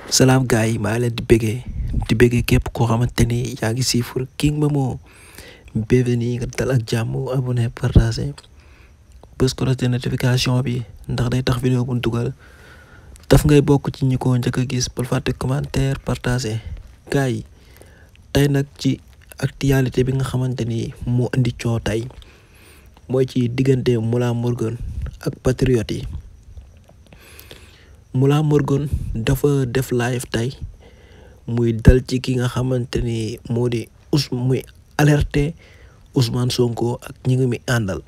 salaam gars yi maa ngi leen di bëggee di bëggee képp koo xamante ni yaa ngi siifur King Momo bienvenue nga dal ak jàmm abonné partagé bës ko de notification bi ndax day tax vidéo bu ñu dugal daf ngay bokk ci ñi ko njëkk a gis bul fàtte commentaire partagé gars yi tey nag ci actualité bi nga xamante ni moo indi coow tey mooy ci diggante Mollah Morgun ak patriote yi Mollah Morgun dafa def live tey muy dal ci ki nga xamante ni moo di us muy alerter Ousmane Sonko ak ñi ngi mi àndal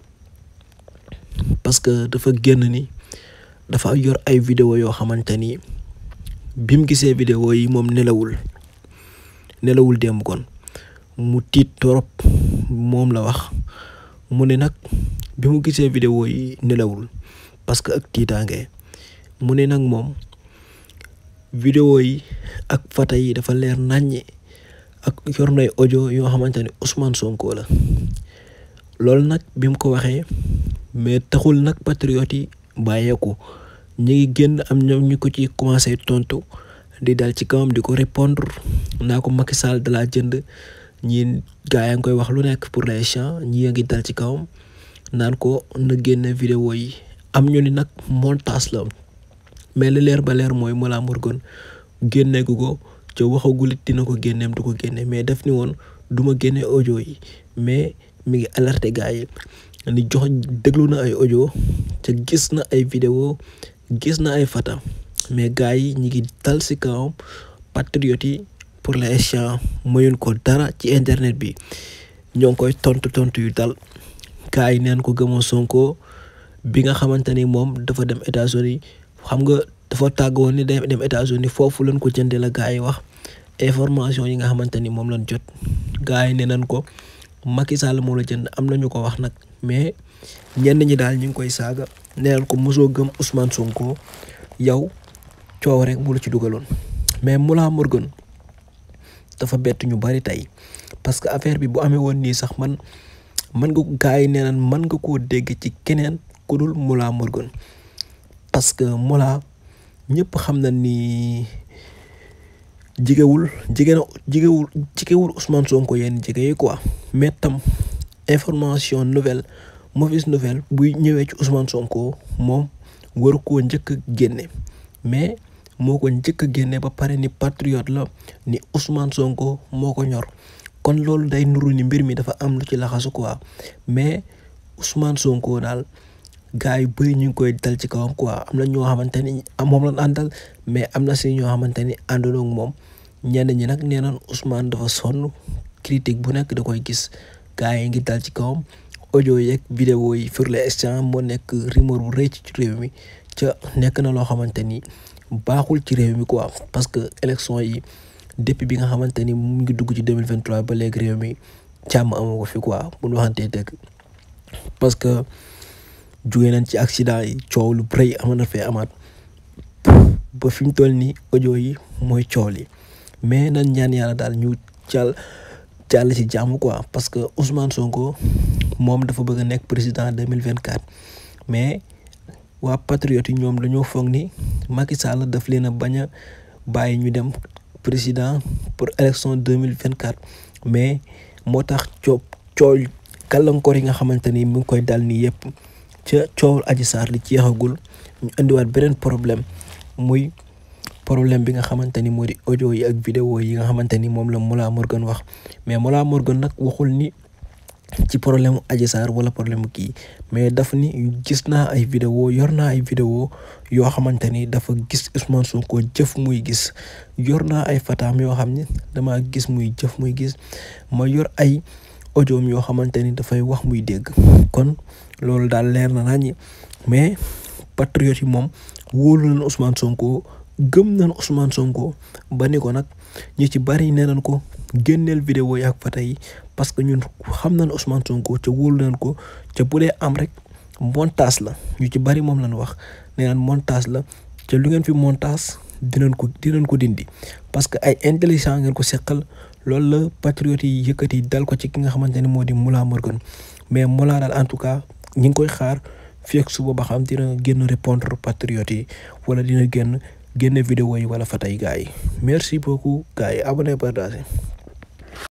parce que dafa génn ni dafa yor ay vidéo yoo xamante ni bi mu gisee vidéo yi moom nelawul nelawul démb kon mu tiit torop moom la wax mu ne nag bi mu gisee vidéo yi nelawul parce que ak tiitaange mu ne nag moom vidéo yi ak fata yi dafa leer nàññi ak yor nay audio yoo xamante ni Ousmane Sonko la loolu nag bi mu ko waxee mais taxul nag patriote yi bàyyeeku ñu ngi génn am ñoom ñu ko ci commencé tontu di dal ci kawam di ko répondre naa ko Macky Sall da laa jënd ñi gaa yaa ngi koy wax lu nekk pour l'instant ñi ngi dal ci kawam naan ko na génne vidéo yi am ñu ni nag montage la mais li leer ba leer mooy Mollah Morgun génneegu ko ca waxagul it dina ko génneem du ko génne mais def ni woon du ma génne audio yi mais mi ngi alerté gars yi ni jox déglu na ay audio ca gis na ay vidéo gis na ay fata mais gars yi ñi ngi dal si kawam patriote yi pour l'instant mayuñ ko dara ci internet bi ñoo ngi koy tontu tontu yu dal gars yi neen ko gëmoo Sonko bi nga xamante ni moom dafa dem États-Unis xam nga dafa tàggoon ni day dem États-Unis foofu lañ ko jëndee la gars yi wax information yi nga xamante ni moom lañ jot gars yi ne nañ ko Macky Sall moo la jënd am nañu ko wax nag mais ñenn ñi daal ñu ngi koy saaga nee nañ ko mosoo gëm Ousmane Sonko yow coow rek mu la ci dugaloon mais Mollah Morgun dafa bett ñu bari tey parce que affaire bi bu amee woon nii sax man man nga gars yi nee nañ mën nga koo dégg ci keneen ku dul Mollah Morgun parce que Mollah ñëpp xam na ni jigewul jige na jigewul jigewul Ousmane Sonko yenn jige yi quoi mais tam information nouvelle mauvaise nouvelle buy ñëwee ci Ousmane Sonko moom waru koo njëkk a génne mais moo ko njëkk a génne ba pare ni patriote la ni Ousmane Sonko moo ko ñor kon loolu day nuru ni mbir mi dafa am lu ci laxasu quoi mais Ousmane Sonko daal gars yu bëri ñu ngi koy dal ci kawam quoi am na ñoo xamante ni moom lañ àndal mais am na si ñoo xamante ni àndandoo ak moom ñenn ñi nag nee nañ Ousmane dafa sonn critique bu nekk da koy gis gars yi ngi dal ci kawam audio yeeg vidéo yi sur l'instant moo nekk rumeur bu rëy ci réew mi ca nekk na loo xamante ni baaxul ci réew mi quoi parce que élection yi depuis bi nga xamante ni mu ngi dugg ci 2023 ba léegi réew mi càmm amoo ko fi quoi bu ñu waxantee dëgg parce que jóge nañ ci accident yi coow lu bëri ama na fee amaat ba fi mu toll nii audio yi mooy coow li mais nañ ñaan yàlla daal ñu jàll jàll ci jàmm quoi parce que Ousmane Sonko moom dafa bëgg a nekk président 2024 mais waa patriote yi ñoom dañoo foog ni Macky Sall daf leen a bañ a bàyyi ñu dem président pour élection 2024 mais moo tax coow coow gàllankoor yi nga xamante ni mu ngi koy dal nii yëpp ca coowul Adji Sarr li jeexagul ñu indiwaat beneen problème muy problème bi nga xamante ni moo di audio yi ak vidéo yi nga xamante ni moom la Mollah Morgun wax mais Mollah Morgun nag waxul ni ci problème mu Adji Sarr wala problème kii mais daf ni gis naa ay vidéo yor naa ay vidéo yoo xamante ni dafa gis Ousmane Sonko jëf muy gis yor naa ay fataam yoo xam ni dama gis muy jëf muy gis ma yor ay audioom yoo xamante ni dafay wax muy dégg kon loolu daal leer na nañi mais patriote yi moom wóolu nañ Ousmane Sonko gëm nañ Ousmane Sonko ba ni ko nag ñi ci bari nee nañ ko génneel vidéo yi ak fata yi parce que ñun xam nañ Ousmane Sonko ca wóolu nañ ko ca bu dee am rek montage la ñu ci bari moom lañ wax nee nañ montage la ca lu ngeen fi montage dinañ ko dinañ ko dindi parce que ay intelligent ngeen ko seqal loolu la patriote yi yëkkati dal ko ci ki nga xamante ne moo di Mollah Morgun mais Mollah daal en tout cas ñi ngi koy xaar fii ak suba ba xam dina génn répondre patriote yi wala dina génn génne vidéo yi wala fa tey gars yi merci beaucoup gars yi abonné partagé